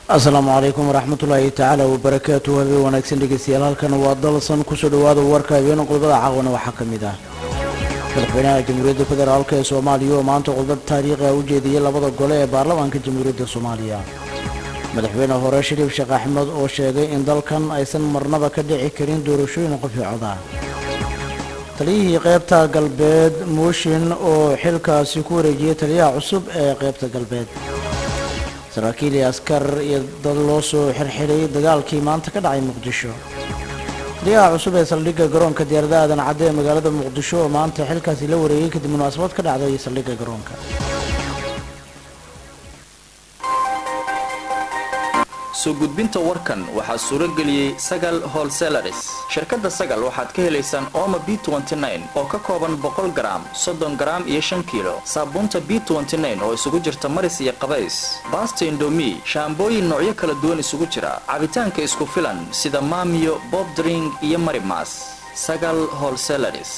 asalaamu calaykum waraxmatullaahi tacaala wabarakaatu habeen wanaagsan dhegeystayaal halkan waa dalsan kusoo dhawaada warka habeen qodobada caawana waxaa ka mid ah madaxweynaha jamhuuriyadda federaalk ee soomaaliya oo maanta qodbad taariikhi u jeediyey labada gole ee baarlamaanka jamhuuriyadda soomaaliya madaxweyne hore shariif sheekh axmed oo sheegay in dalkan aysan marnaba ka dhici karin doorashooyin qoficoda taliyihii qaybta galbeed mooshin oo xilkaasi ku wareejiyey taliyaha cusub ee qaybta galbeed saraakiil iyo askar iyo dad loo soo xirxiray dagaalkii maanta ka dhacay muqdisho taliyaha cusub ee saldhigga garoonka diyaarada aadan cadde ee magaalada muqdisho oo maanta xilkaasi la wareegay kadib munaasabad ka dhacday saldhigga garoonka soo gudbinta warkan waxaa suuro geliyey sagal holselaris shirkadda sagal waxaad ka helaysaan ooma b oo ka kooban boqol garaam soddon garaam iyo shan kiilo saabuunta b oo isugu jirta maris iyo qabays baasta indomi shaambooyin noocyo kala duwan isugu jira cabitaanka isku filan sida maamiyo bobdring iyo marimas sagal holselaris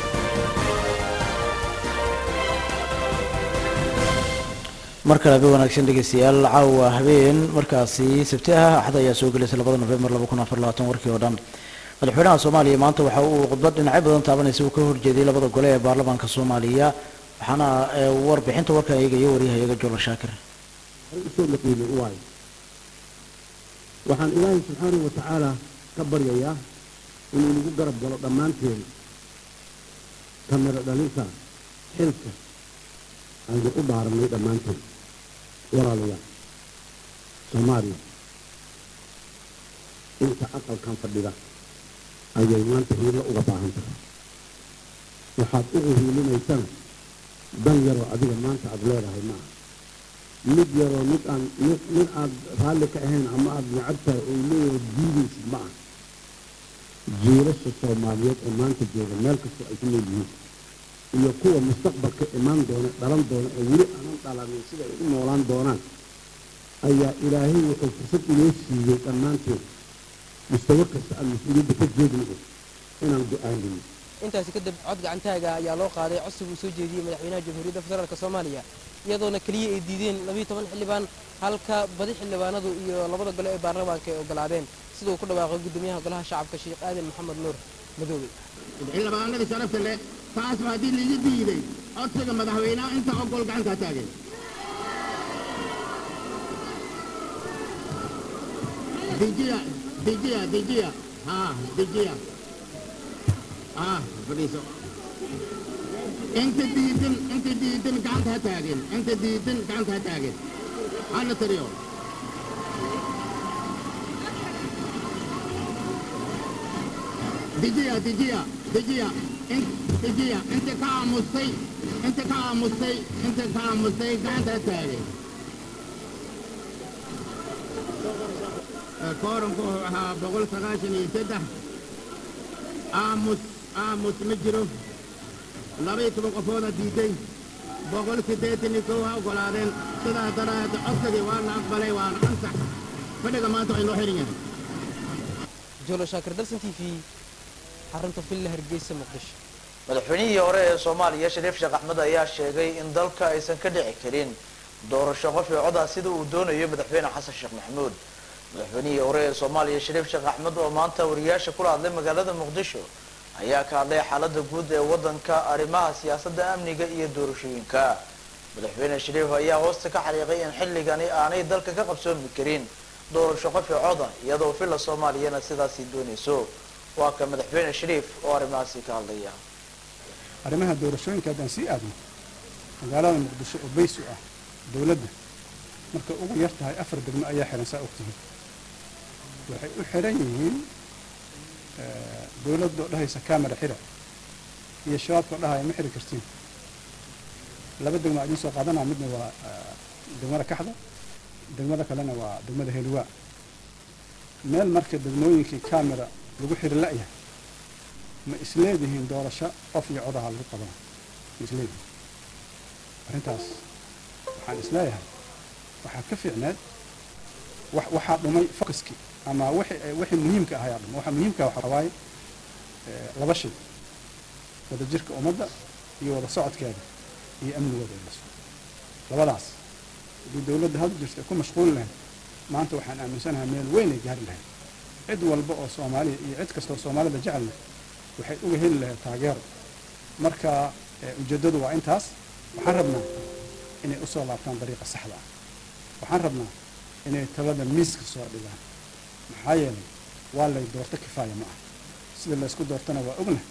mar kale habeen wanaagsan dhegeystayaal caawa habeen markaasi sabti ah axad ayaa soo gelaysa labada nofembar warkii oo dhan madaxweynaha soomaaliya maanta waxa uu khudbad dhinacyo badan taabanaysa uu ka horjeediyey labada gole ee baarlamaanka soomaaliya waxaana warbixinta warkan eegaya waryahayaga jolo shaakir waxaan ilaahay subxaanahu watacaala ka baryayaa inuu nagu garab galo dhammaanteen kamiro dhalinta xilka aynu u dhaaranay dhammaanteen walaalayaal soomaaliya inta aqalkan fadhida ayay maanta hiilo uga baahan tahay waxaad ugu hiilinaysana dan yaroo adiga maanta aada leedahay ma aha mid yaroo mid aan mid aad raalli ka ahayn ama aada necab tahay oo leeyahay diidaysid ma aha jiilasha soomaaliyeed ee maanta jooga meel kastoo ay ku nool yihiin iyo kuwa mustaqbalka imaan doona dhalan doona ee weli aanan dhalanin sida ay u noolaan doonaan ayaa ilaahay wuxuu fursad inoo siiyey dhammaanteed mustawa kasta aan mas-uuliyadda ka jeednayo inaan go-aanino intaasi kadib cod gacantaaga ayaa loo qaaday codsiga uu soo jeediyey madaxweynaha jamhuuriyadda federaalk soomaaliya iyadoona keliya ay diideen labiiyo toban xildhibaan halka badi xildhibaanadu iyo labada gole ee baarlamaanka ay ogolaadeen sida uu ku dhawaaqay guddoomiyaha golaha shacabka sheekh aadan maxamed nuur madoobe xildhibaanadii sharafta leh taasba haddii liiga diiday codsiga madaxweynaha inta ogol gacantaa taageen dejiya dejiya dejiya haa dejiya haa fadhiiso inta diidan inta diidan gacanta ha taageen inta diidan gacanta ha taageen hana tariyo dejiya dejiya dejiya dejiya inta ka aamustay inta ka aamustay inta ka aamustay gacanta ha taageen kooranku wuxuu ahaa boqol sagaashan iyo saddex aamus aamus ma jiro laba iyo toban qofooda diiday boqol siddeetan iyo kow ha ogolaadeen sidaas daraad codsigii waa la aqbalay waana ansax fadhiga maanta waa inoo xihan yahay jolo shaakir dalsan t v xarunta villa hargeysa muqdisho madaxweynihii hore ee soomaaliya shariif sheekh axmed ayaa sheegay in dalka aysan ka dhici karin doorasho qof iyo coda sida uu doonayo madaxweyne xasan sheekh maxamuud madaxweynihii hore ee soomaaliya shariif sheekh axmed oo maanta wariyaasha kula hadlay magaalada muqdisho ayaa ka hadlay xaalada guud ee wadanka arrimaha siyaasadda amniga iyo doorashooyinka madaxweyne shariif ayaa hoosta ka xariiqay in xilligani aanay dalka ka qabsoomi karin doorasho qof iyo coda iyadoo villa soomaaliyana sidaasi doonayso waa ka madaxweyne shariif oo arrimahaasi ka hadlaya arrimaha doorashooyinka haddaan sii aadno magaalada muqdisho oo bays u ah dowladda markay ugu yar tahay afar degmo ayaa xihan saa ogtihiin waxay u xiran yihiin dowladda oo dhahaysa camera xira iyo shabaabka oo dhahaya ma xiri kartiin laba degmo a idiin soo qaadanaa midna waa degmada kaxda degmada kalena waa degmada heliwaa meel marka degmooyinkii camera lagu xiri la'yahay ma isleedihiin doorasho qof iyo codaha lagu qabana ma isleedihiin arrintaas waxaan isleeyahay waxaa ka fiicneed waxaa dhumay focuskii ama wixii muhiimka ahayaa dhumay waxa muhiimka waxaa waaye laba shay wada jirka ummadda iyo wada socodkeeda iyo amnigooda in la sugo labadaas haddii dowladda hadda jirta ku mashquuli lahayd maanta waxaan aaminsanahay meel weyn ay gaari lahayd cid walba oo soomaaliya iyo cid kastoo soomaalida jecelna waxay uga heli lahayd taageero marka ujeeddadu waa intaas waxaan rabnaa inay usoo laabtaan dariiqa saxda ah waxaan rabnaa inay talada miiska soo dhigaan maxaa yeelay waa lay doorto kifaaya ma ah sida laysku doortana waa ogna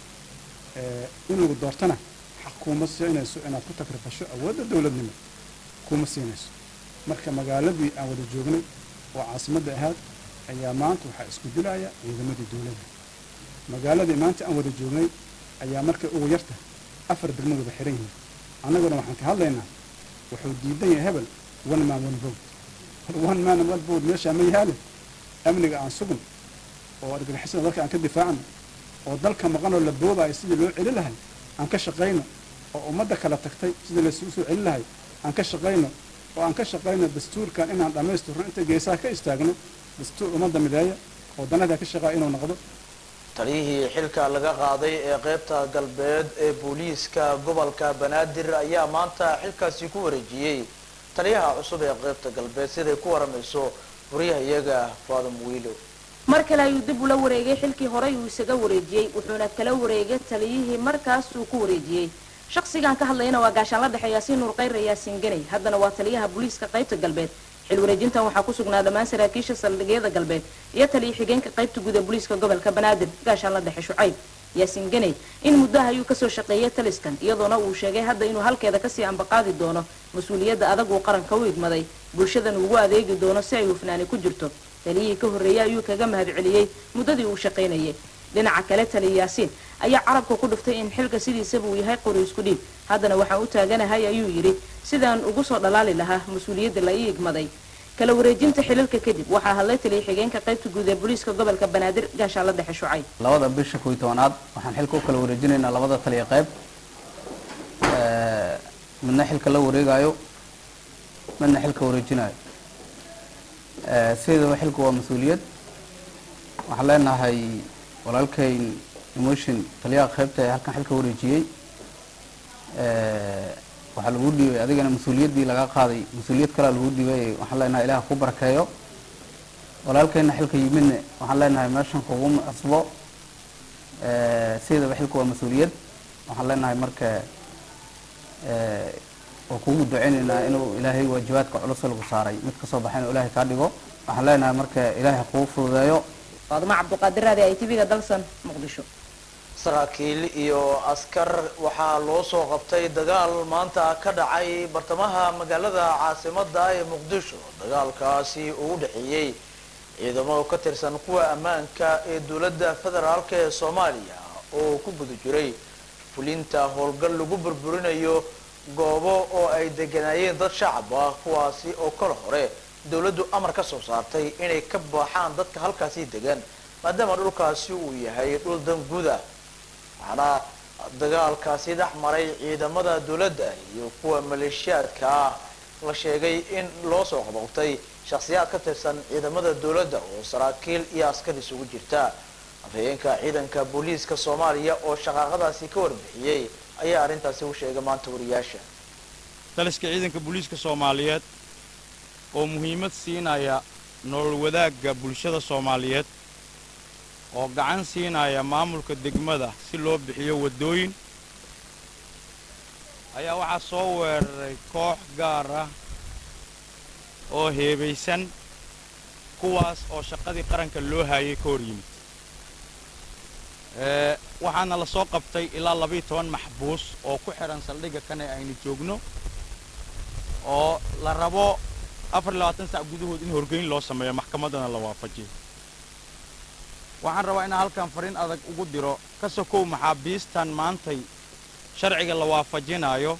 in lagu doortana xaq kuuma siinayso inaad ku takrifasho awoodda dowladnimo kuma siinayso marka magaaladii aan wada joognay oo caasimadda ahaad ayaa maanta waxaa isku dilaya ciidamadii dowladda magaaladii maanta aan wada joognay ayaa markay ugu yarta afar degmo wada xiran yihiin annaguna waxaan ka hadlaynaa wuxuu diidan yahay hebel one man one vote hor one man one vote meeshaa ma yahaale amniga aan sugn oo argagixisada dalka aan ka difaacno oo dalka maqanoo la boobayo sidii loo celi lahay aan ka shaqayno oo ummadda kala tagtay sidii laysugu soo celi lahay aan ka shaqayno oo aan ka shaqayno dastuurkan inaan dhammaystirno inta geesaha ka istaagno dastuur ummadda mideeya oo danada ka shaqaa inuu noqdo taliyihii xilka laga qaaday ee qaybta galbeed ee booliiska gobolka banaadir ayaa maanta xilkaasi ku wareejiyey taliyaha cusub ee qaybta galbeed siday ku waramayso wariyahayaga faadum wiilo mar kale ayuu dib ula wareegay xilkii horey uu isaga wareejiyey wuxuuna kala wareegay taliyihii markaas uu ku wareejiyey shaqsigan ka hadlayana waa gaashaan la dhexeeya yaasiin nuur khayr yaasiin ganay haddana waa taliyaha booliiska qaybta galbeed xil wareejintan waxaa ku sugnaa dhammaan saraakiisha saldhigyada galbeed iyo taliya xigeenka qaybta guud ee booliiska gobolka banaadir gaashaan la dhexe shucayb yaasiin ganay in muddaha ayuu kasoo shaqeeyay taliskan iyadoona uu sheegay hadda inuu halkeeda kasii ambaqaadi doono mas-uuliyadda adag uu qaranka u igmaday bulshadan ugu adeegi doono si ay hufnaani ku jirto taliyihii ka horreeyey ayuu kaga mahadceliyey muddadii uu shaqaynayay dhinaca kale taliya yaasiin ayaa carabka ku dhuftay in xilka sidiisaba uu yahay qori isku dhiib haddana waxaan u taaganahay ayuu yidhi sidaan ugu soo dhalaali lahaa mas-uuliyadda la ii igmaday kala wareejinta xilalka kadib waxaa hadlay taliya xigeenka qaybta guud ee booliiska gobolka banaadir gaashaanla dhexe shucayb labada bisha kow iyo tobanaad waxaan xilka u kala wareejinaynaa labada taliya qayb midna xilka la wareegayo midna xilka wareejinayo sideedaba xilku waa mas-uuliyad waxaan leenahay walaalkayn emotion taliyaha qaybta ee halkan xilka wareejiyey waxaa lagu dhiibay adigana mas-uuliyaddii laga qaaday mas-uuliyad kalea lagu dhiibay waxaan leenahay ilaah ku barakeeyo walaalkayna xilka yimidne waxaan leenahay meeshan kuguma cusbo sideedaba xilku waa mas-uuliyad waxaan leenahay marka waa kugu duceynaynaa inuu ilaahay waajibaadka culus lagu saaray mid kasoo baxay inuu ilaahay kaa dhigo waxaan leenahay marka ilaahay kuu fududeeyo faadimo cabduqaadir raadi ay tv-ga dalsan muqdisho saraakiil iyo askar waxaa loo soo qabtay dagaal maanta ka dhacay bartamaha magaalada caasimada ee muqdisho dagaalkaasi uu u dhexeeyey ciidamo ka tirsan kuwa ammaanka ee dowladda federaalk ee soomaaliya oo ku guda jiray fulinta howlgal lagu burburinayo goobo oo ay deganaayeen dad shacab ah kuwaasi oo kala hore dowladdu amar ka soo saartay inay ka baaxaan dadka halkaasi degan maadaama dhulkaasi uu yahay dhul danguda waxaana dagaalkaasi dhex maray ciidamada dowladda iyo kuwa maleeshiyaadka ah la sheegay in loo soo qabowtay shakhsiyaad ka tirsan ciidamada dowladda oo saraakiil iyo askar isugu jirta afhayeenka ciidanka booliiska soomaaliya oo shaqaaqadaasi ka warbixiyey ayaa arrintaasi u sheegay maanta wariyaasha taliska ciidanka booliiska soomaaliyeed oo muhiimad siinaya nolol wadaagga bulshada soomaaliyeed oo gacan siinaya maamulka degmada si loo bixiyo waddooyin ayaa waxaa soo weeraray koox gaar ah oo heebaysan kuwaas oo shaqadii qaranka loo haayay ka hor yimid waxaana la soo qabtay ilaa labayo toban maxbuus oo ku xidhan saldhigga kane aynu joogno oo la rabo afar iyo labaatan sac gudahood in horgeyn loo sameeyo maxkamaddana la waafajiyo waxaan rabaa inaan halkan fariin adag ugu diro ka sokow maxaabiistan maantay sharciga la waafajinayo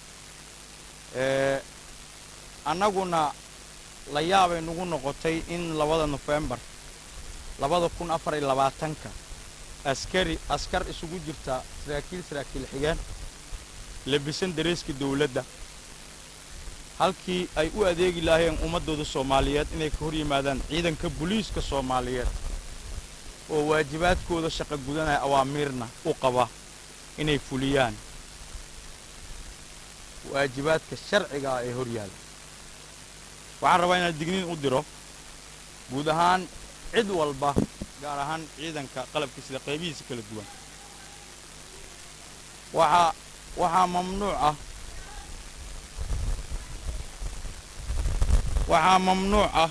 annaguna la yaabay nagu noqotay in labada nofembar labada kun afar iyo labaatanka askari askar isugu jirta saraakiil saraakiil xigeen labisan dareeska dawladda halkii ay u adeegi lahaayeen ummaddooda soomaaliyeed inay ka hor yimaadaan ciidanka booliiska soomaaliyeed oo waajibaadkooda shaqo gudanaya awaamiirna u qaba inay fuliyaan waajibaadka sharciga ah ee hor yaalla waxaan rabaa inaan digniin u diro guud ahaan cid walba gaar ahaan ciidanka qalabka sida qaybihiisa kala duwan waxaa waxaa mamnuuc ah waxaa mamnuuc ah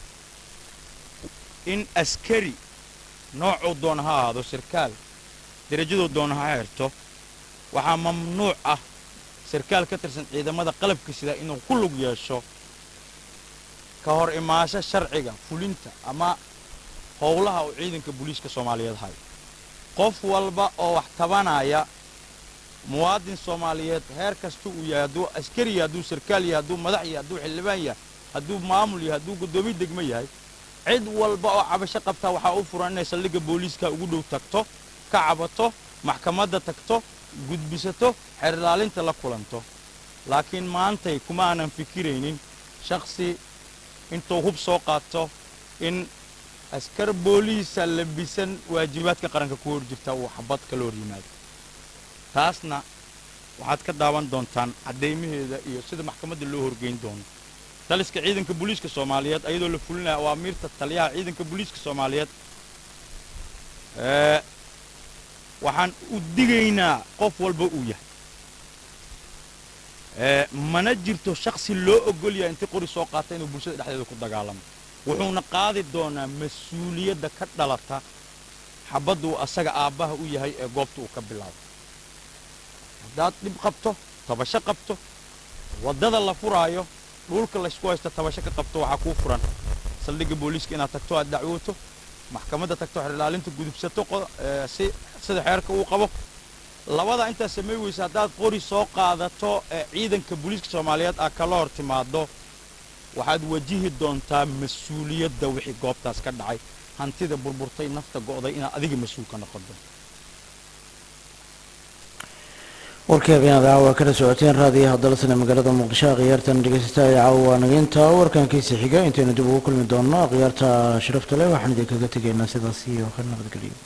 in askari noocuu doona ha ahaado sarkaal derajaduu doona ha xirto waxaa mamnuuc ah sarkaal ka tirsan ciidamada qalabka sida inuu ku lug yeesho ka hor imaasho sharciga fulinta ama howlaha uu ciidanka booliiska soomaaliyeed hayo qof walba oo wax tabanaya muwaadin soomaaliyeed heer kasta uu yahay hadduu askari yahay hadduu sarkaal yahay hadduu madax yahay hadduu xildhibaan yahay hadduu maamul yahay hadduu guddoomiye degmo yahay cid walba oo cabasho qabtaa waxaa u furan inay saldhigga booliiska ugu dhow tagto ka cabato maxkamadda tagto gudbisato xerilaalinta la kulanto laakiin maantay kuma aanan fikiraynin shakhsi intuu hub soo qaato in askar booliisa labisan waajibaadka qaranka ku hor jirta uu xabad kala hor yimaado taasna waxaad ka daawan doontaan caddaymaheeda iyo sida maxkamadda loo horgeyn doono taliska ciidanka booliiska soomaaliyeed ayadoo la fulinaya awaamiirta taliyaha ciidanka booliiska soomaaliyeed waxaan u digaynaa qof walba uu yahay mana jirto shaksi loo ogol yahay intii qori soo qaata inuu bulshada dhexdeeda ku dagaalamo wuxuuna qaadi doonaa mas-uuliyadda ka dhalata xabadda uu asaga aabbaha u yahay ee goobta uu ka bilaabo haddaad dhib qabto tabasho qabto waddada la furaayo dhulka laysku haysto tabasho ka qabto waxaa kuu furan saldhigga booliiska inaad tagto aad dacwooto maxkamadda tagto xerilaalinta gudubsato si sida xeerka uu qabo labada intaad samay weysa haddaad qori soo qaadato ee ciidanka booliiska soomaaliyeed aad kala hor timaado waxaad wajihi doontaa mas-uuliyadda wixii goobtaas ka dhacay hantida burburtay nafta go'day inaad adiga mas-uul ka noqon doonto warkii habeenada caawa kala socoteen raadiyaha dalsana magaalada muqdisho akhyaartan dhegeysataa ee caawa nageynta warkankiisa xiga intaynu dib ugu kulmi doonno akhyaarta sharafta leh waxaan idinkaga tegaynaa sidaas iyo ka nabadgeliyo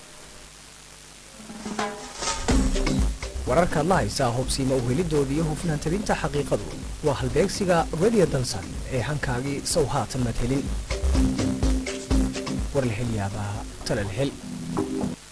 wararkaad la haysaa hubsiima u helidooda iyo hufnaan tabinta xaqiiqadu waa halbeegsiga radio dansan ee hankaagii sow haatan mad helin war la hel yaabaa tala la hel